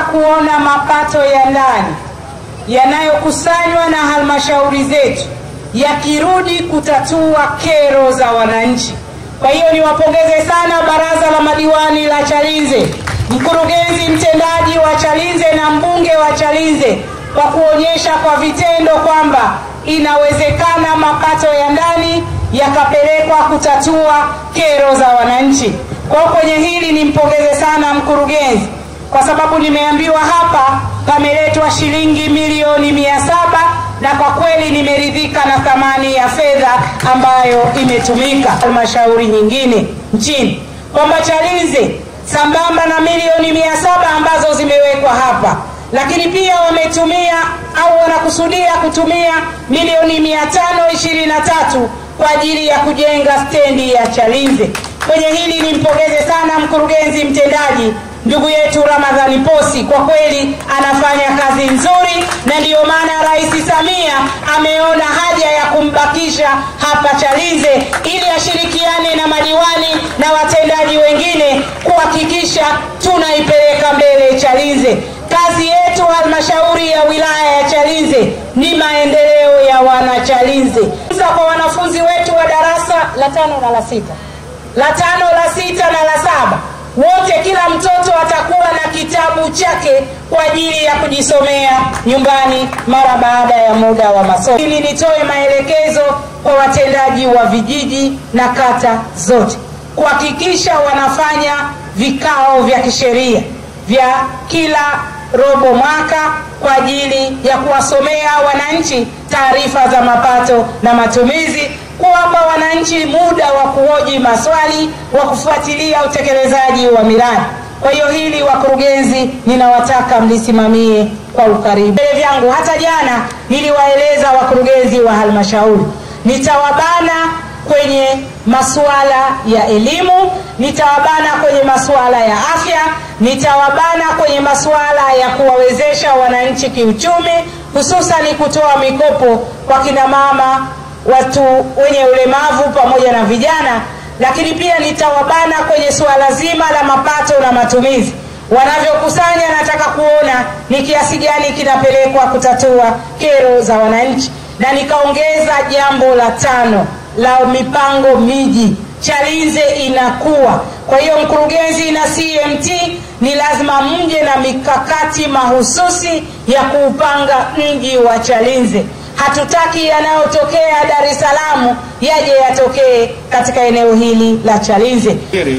kuona mapato ya ndani yanayokusanywa na halmashauri zetu yakirudi kutatua kero za wananchi. Kwa hiyo niwapongeze sana baraza la madiwani la Chalinze, mkurugenzi mtendaji wa Chalinze na mbunge wa Chalinze kwa kuonyesha kwa vitendo kwamba inawezekana mapato ya ndani yakapelekwa kutatua kero za wananchi. Kwa hiyo kwenye hili nimpongeze sana mkurugenzi, kwa sababu nimeambiwa hapa pameletwa shilingi milioni mia saba na kwa kweli nimeridhika na thamani ya fedha ambayo imetumika halmashauri nyingine nchini, kwamba Chalinze sambamba na milioni mia saba ambazo zimewekwa hapa, lakini pia wametumia au wanakusudia kutumia milioni mia tano ishirini na tatu kwa ajili ya kujenga stendi ya Chalinze. Kwenye hili nimpongeze sana mkurugenzi mtendaji ndugu yetu Ramadhani Posi, kwa kweli anafanya kazi nzuri, na ndiyo maana Rais Samia ameona haja ya kumbakisha hapa Chalinze ili ashirikiane na madiwani na watendaji wengine kuhakikisha tunaipeleka mbele Chalinze. Kazi yetu halmashauri ya wilaya ya Chalinze ni maendeleo ya wanachalinze. Kwa wanafunzi wetu wa darasa la tano na la sita, la tano, la sita na la saba wote kila mtoto atakuwa na kitabu chake kwa ajili ya kujisomea nyumbani mara baada ya muda wa masomo. Ili nitoe maelekezo kwa watendaji wa vijiji na kata zote kuhakikisha wanafanya vikao vya kisheria vya kila robo mwaka kwa ajili ya kuwasomea wananchi taarifa za mapato na matumizi kuwapa wananchi muda wa kuhoji maswali wa kufuatilia utekelezaji wa miradi. Kwa hiyo hili, wakurugenzi, ninawataka mlisimamie kwa ukaribu. Mbele vyangu hata jana niliwaeleza wakurugenzi wa halmashauri, nitawabana kwenye masuala ya elimu, nitawabana kwenye masuala ya afya, nitawabana kwenye masuala ya kuwawezesha wananchi kiuchumi, hususani kutoa mikopo kwa kina mama watu wenye ulemavu pamoja na vijana, lakini pia nitawabana kwenye suala zima la mapato na matumizi. Wanavyokusanya, nataka kuona ni kiasi gani kinapelekwa kutatua kero za wananchi, na nikaongeza jambo la tano la mipango miji. Chalinze inakuwa. Kwa hiyo mkurugenzi na CMT ni lazima mje na mikakati mahususi ya kuupanga mji wa Chalinze. Hatutaki yanayotokea Dar es Salaam yaje yatokee katika eneo hili la Chalinze.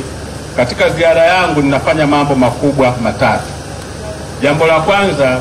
Katika ziara yangu ninafanya mambo makubwa matatu. Jambo la kwanza,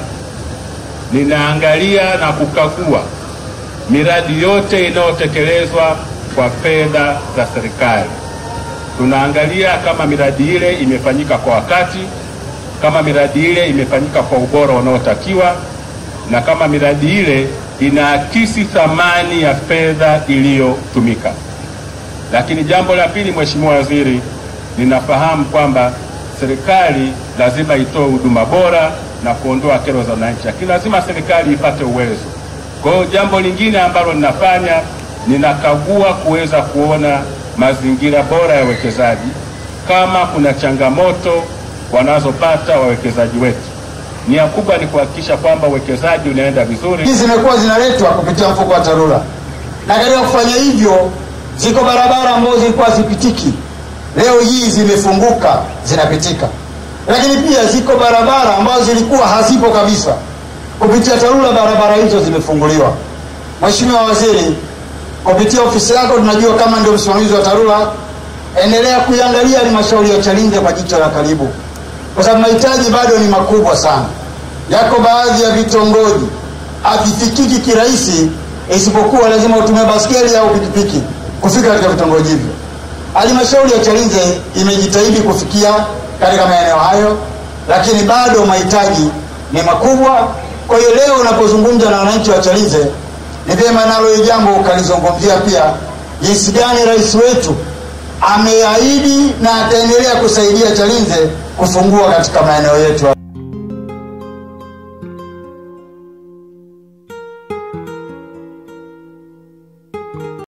ninaangalia na kukagua miradi yote inayotekelezwa kwa fedha za serikali. Tunaangalia kama miradi ile imefanyika kwa wakati, kama miradi ile imefanyika kwa ubora unaotakiwa, na kama miradi ile inaakisi thamani ya fedha iliyotumika. Lakini jambo la pili, Mheshimiwa Waziri, ninafahamu kwamba serikali lazima itoe huduma bora na kuondoa kero za wananchi, lakini lazima serikali ipate uwezo. Kwa hiyo jambo lingine ambalo ninafanya, ninakagua kuweza kuona mazingira bora ya uwekezaji, kama kuna changamoto wanazopata wawekezaji wetu nia kubwa ni kuhakikisha kwamba uwekezaji unaenda vizuri. Hizi zimekuwa zinaletwa kupitia mfuko wa TARURA, na katika kufanya hivyo, ziko barabara ambazo zilikuwa zipitiki, leo hii zimefunguka zinapitika. Lakini pia ziko barabara ambazo zilikuwa hazipo kabisa, kupitia TARURA barabara hizo zimefunguliwa. Mheshimiwa Waziri, kupitia ofisi yako, tunajua kama ndio msimamizi wa TARURA, endelea kuiangalia halmashauri ya Chalinze kwa jicho la karibu kwa sababu mahitaji bado ni makubwa sana. Yako baadhi ya vitongoji havifikiki kirahisi, isipokuwa lazima utumie baskeli au pikipiki kufika katika vitongoji hivyo. Halmashauri ya Chalinze imejitahidi kufikia katika maeneo hayo, lakini bado mahitaji ni makubwa. Kwa hiyo leo unapozungumza na wananchi wa Chalinze, ni vyema nalo hili jambo ukalizungumzia pia, jinsi gani rais wetu ameahidi na ataendelea kusaidia Chalinze kufungua katika maeneo yetu.